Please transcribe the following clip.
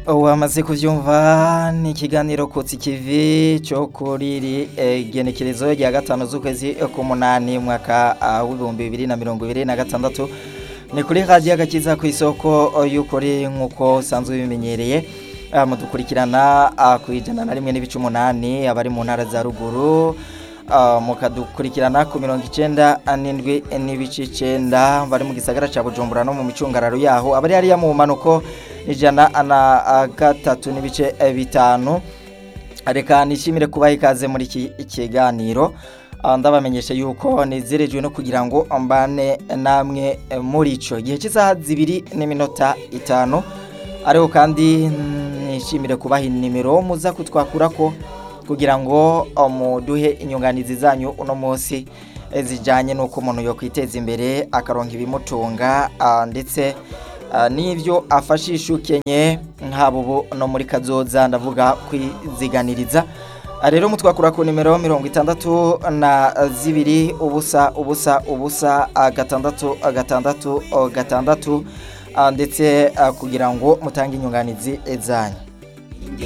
wamaze kuvyumva ni ikiganiro kutsi kivi cyo kuri iri eh, genekerezo rya gatanu z'ukwezi k'umunani mwaka ah, w'ibihumbi bibiri na mirongo ibiri na gatandatu ni kuri radiyo agakiza ku isoko y'ukuri nk'uko usanzwe bimenyereye ah, mudukurikirana ah, ku ijana na rimwe n'ibice umunani abari mu ntara za ruguru ah, mukadukurikirana ku mirongo icenda n'indwi n'ibice icenda bari mu gisagara ca bujumbura no mu micungararo yaho abari hariya mu manuko ijana na ah, gatatu n'ibice eh, bitanu reka nishimire kubaha ikaze muri iki kiganiro Ah, ndabamenyesha yuko nezerejwe no kugira ngo mbane namwe eh, muri ico igihe cy'isaha zibiri n'iminota itanu ariho kandi mm, nishimire kubaha inimero muza kutwakurako kugira ngo ah, muduhe inyunganizi zanyu uno munsi eh, zijanye n'uko umuntu yo kwiteza imbere akaronka ibimutunga ah, ndetse ah, n'ivyo afashisha ukenye nk'abo bo no muri kazoza ndavuga kwiziganiriza Ah, rero mutwakura ku nimero mirongo itandatu na zibiri ubusa ubusa ubusa ah, gatandatu ah, gatandatu oh, gatandatu ah, ndetse ah, kugira ngo mutange inyunganizi zanyu